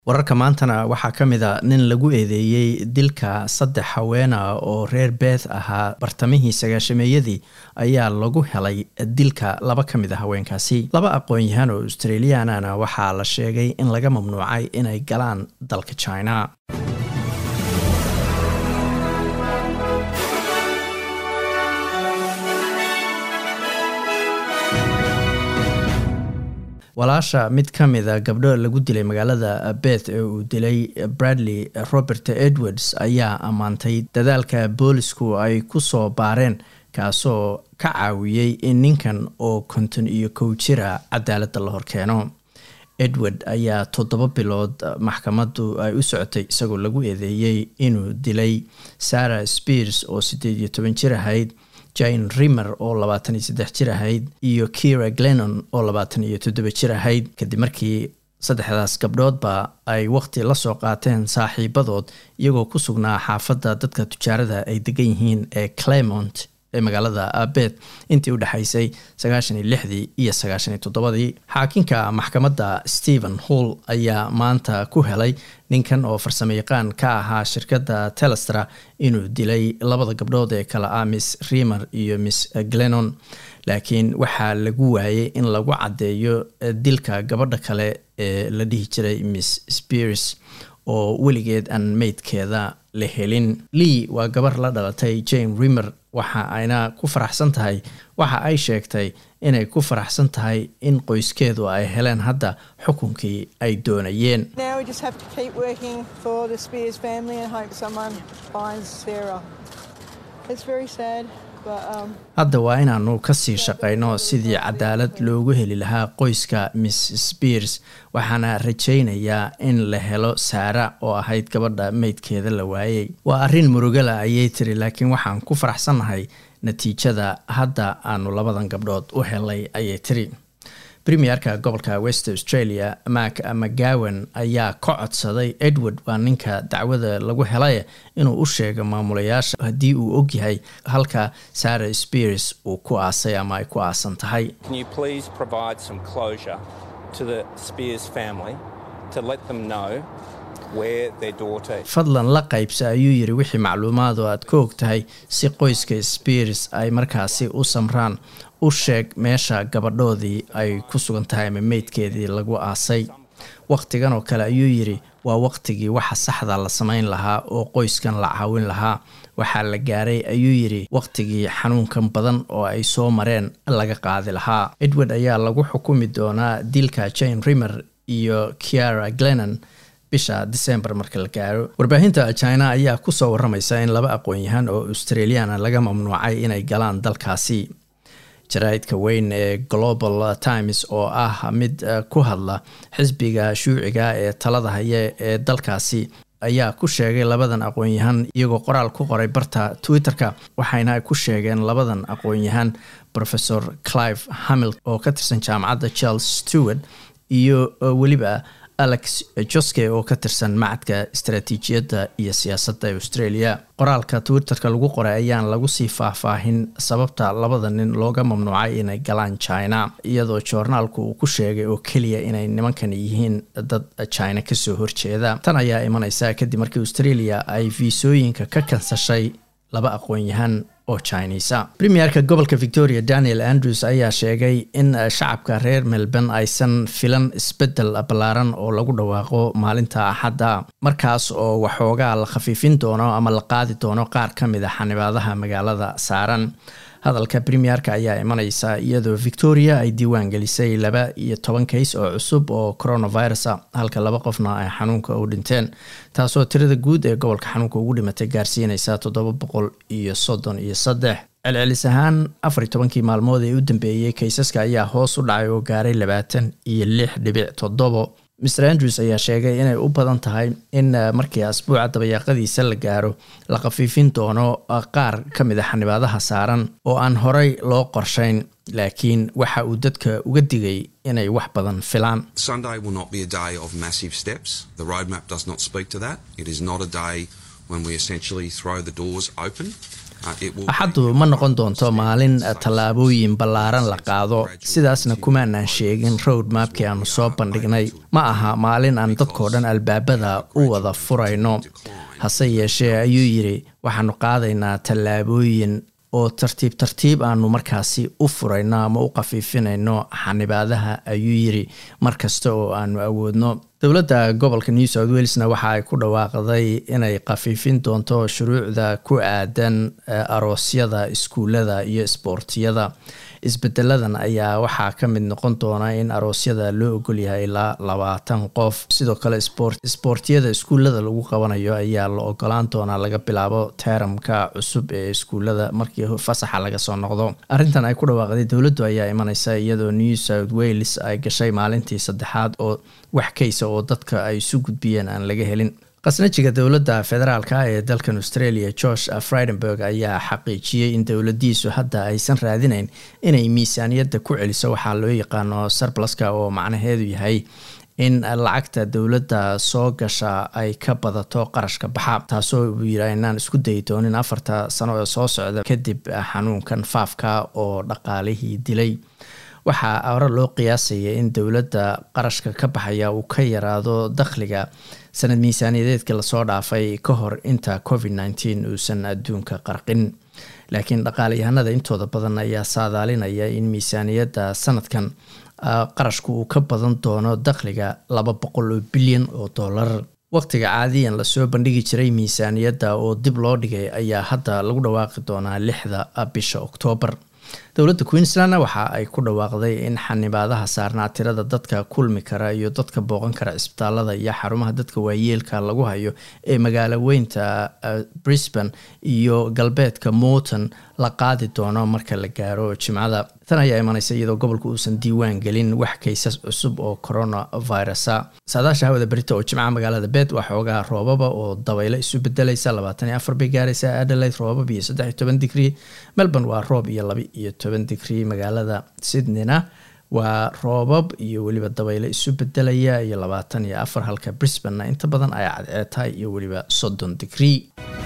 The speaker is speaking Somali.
wararka maantana waxaa ka mid a nin lagu eedeeyey dilka saddex haweena oo reer beeth ahaa bartamihii sagaashameeyadii ayaa lagu helay dilka laba ka mid a haweenkaasi laba aqoon-yahaan oo australiyaanana waxaa la sheegay in laga mamnuucay inay galaan dalka china walaasha mid ka mida gabdho lagu dilay magaalada beth ee uu dilay bradley robert edwards ayaa ammaantay dadaalka boolisku ay ku soo baareen kaasoo ka caawiyey in ninkan oo konton iyo kow jira cadaaladda la horkeeno edward ayaa toddoba bilood maxkamaddu ay u socotay isagoo lagu eedeeyey inuu dilay sarah spears oo siddeed iyo toban jir ahayd jane rimer oo labaatan iyo saddex jir ahayd iyo kira glennon oo labaatan iyo toddoba jir ahayd kadib markii saddexdaas gabdhoodba ay waqti la soo qaateen saaxiibadood iyagoo ku sugnaa xaafadda dadka tujaarada ay degan yihiin ee clemont ee magaalada abet intii u dhexaysay sagaashan iyo lixdii iyo sagaashan iyo toddobadii xaakinka maxkamadda stephen hall ayaa maanta ku helay ninkan oo farsamo yaqaan ka ahaa shirkadda telestra inuu dilay labada gabdhood ee kale ah miss rimer iyo miss glennon laakiin waxaa lagu waayey in lagu caddeeyo dilka gabadha kale ee la dhihi jiray miss spears oo weligeed aan meydkeeda la helin lee waa gabar la dhalatay jane rimer waxa ayna ku faraxsan tahay waxa ay sheegtay inay ku faraxsan tahay in qoyskeedu ay heleen hadda xukunkii ay doonayeen hadda waa inaanu kasii shaqayno sidii cadaalad loogu heli lahaa qoyska miss spears waxaana rajaynayaa in la helo saara oo ahayd gabadha meydkeeda la waayey waa arrin murugala ayay tiri laakiin waxaan ku faraxsannahay natiijada hadda aanu labadan gabdhood u helay ayay tiri premierka gobolka west australia mak mcgowan ayaa ka codsaday edward waa ninka dacwada lagu helay inuu u sheego maamulayaasha haddii uu ogyahay halka sarah spears uu ku aasay ama ay ku aasan tahay fadlan la qaybsa ayuu yiri wixii macluumaadu aad ka og tahay si qoyska spears ay markaasi u samraan u sheeg meesha gabadhoodii ay ku sugan tahay ama meydkeedii lagu aasay wakhtigan oo kale ayuu yidhi waa wakhtigii waxa saxda la samayn lahaa oo qoyskan la caawin lahaa waxaa la gaaray ayuu yidhi wakhtigii xanuunkan badan oo ay soo mareen laga qaadi lahaa edward ayaa lagu xukumi doonaa dilka jane rimer iyo kiara glennon bisha december marka la gaaro warbaahinta china ayaa kusoo waramaysa in laba aqoon-yahaan oo australiana laga mamnuucay inay galaan dalkaasi jaraa'idka weyn ee global times oo ah mid ku hadla xisbiga shuuciga ee talada haya ee dalkaasi ayaa ku sheegay labadan aqoon-yahaan iyagoo qoraal ku qoray barta twitter-ka waxayna ku sheegeen labadan aqoon-yahaan professor clive hamil oo ka tirsan jaamacadda charles stewart iyo weliba alex joske oo ka tirsan macadka istaraatiijiyadda iyo siyaasadda australia qoraalka twitterka lagu qoray ayaan lagu sii faahfaahin sababta labada nin looga mamnuucay inay galaan china iyadoo joornaalku uu ku sheegay oo keliya inay nimankan yihiin dad china kasoo horjeeda tan ayaa imaneysa kadib markii australia ay fiisooyinka ka kansashay laba aqoon-yahaan oo chinisa premierka gobolka victoria daniel andrews ayaa sheegay in shacabka reer melbourne aysan filan isbedel ballaaran oo lagu dhawaaqo maalinta axadda markaas oo waxoogaa la khafiifin doono ama la qaadi doono qaar ka mid a xanibaadaha magaalada saaran hadalka premierka ayaa imaneysa iyadoo victoria ay diiwaan gelisay laba iyo toban kays oo cusub oo coronavirus a halka laba qofna ay xanuunka u dhinteen taasoo tirada guud ee gobolka xanuunka ugu dhimatay gaarsiineysa toddoba boqol iyo soddon iyo saddex celcelis ahaan afar iyo tobankii maalmood ee u dambeeyey kaysaska ayaa hoos u dhacay oo gaaray labaatan iyo lix dhibic toddobo mr andrews ayaa sheegay inay u badan tahay in markii asbuuca dabayaaqadiisa la gaaro la khafiifin doono qaar ka mid a xanibaadaha saaran oo aan horey loo qorshayn laakiin waxa uu dadka uga digay inay wax badan filaan axaddu ma noqon doonto maalin tallaabooyin ballaaran la qaado sidaasna kumaanaan sheegin road mapkii aanu soo bandhignay ma aha maalin aan dadkoo dhan albaabada u wada furayno hase yeeshee ayuu yidhi waxaanu qaadaynaa tallaabooyin oo tartiib tartiib aanu markaasi u furayno ama u qafiifinayno xanibaadaha ayuu yidhi mar kasta oo aanu awoodno dowladda gobolka new south walesna waxa ay ku dhawaaqday inay qafiifin doonto shuruucda ku aadan aroosyada iskuullada iyo isboortiyada isbedeladan ayaa waxaa ka mid noqon doona in aroosyada loo ogolyahay ilaa labaatan qof sidoo kale isboortiyada iskuullada lagu qabanayo ayaa la ogolaan doonaa laga bilaabo teeramka cusub ee iskuullada markii fasaxa laga soo noqdo arrintan ay ku dhawaaqday dowladdu ayaa imaneysa iyadoo new south wales ay gashay maalintii saddexaad oo wax kaysa oo dadka ay isu gudbiyeen aan laga helin khasnajiga dowladda federaalka ee dalkan australia george fridenberg ayaa xaqiijiyey in dowladiisu hadda aysan raadinayn inay miisaaniyadda ku celiso waxaa loo yaqaano sarplaska oo macnaheedu yahay in lacagta dowladda soo gasha ay ka badato qarashka baxa taasoo uu yidhi inaan isku dayi doonin afarta sano ee soo socda kadib xanuunkan faafka oo dhaqaalihii dilay waxaa hore loo qiyaasaya in dowladda qarashka ka baxaya uu ka yaraado dakhliga sanad miisaaniyadeedka lasoo dhaafay ka hor inta covid nteen uusan adduunka qarqin laakiin dhaqaalayahanada intooda badan ayaa saadaalinaya in miisaaniyadda sanadkan qarashku uu ka badan doono dakhliga laba boqol oo bilyan oo dollar waqtiga caadiyan lasoo bandhigi jiray miisaaniyadda oo dib loo dhigay ayaa hadda lagu dhawaaqi doonaa lixda bisha oktoobar dowladda queensland waxa ay ku dhawaaqday in xanibaadaha saarnaa tirada dadka kulmi kara iyo dadka booqan kara cisbitaalada iyo xarumaha dadka waayeelka lagu hayo ee magaalo weynta brisbane iyo galbeedka morton la qaadi doono marka la gaaro jimcada tan ayaa imaneysa iyadoo gobolka uusan diiwaan gelin wax kaysas cusub oo coronavirusa saadaasha hawada berita oo jimcaha magaalada bed waa xoogaa roobaba oo dabaylo isu bedelaysa labaatan iyo afar bay gaaraysa adelaide roobab iyo saddex iyo toban digrii melbourne waa roob iyo laba iyo toban digrii magaalada sydneyna waa roobab iyo weliba dabaylo isu bedelaya iyo labaatan iyo afar halka brisbanena inta badan ay cadceetahay iyo weliba soddon digrii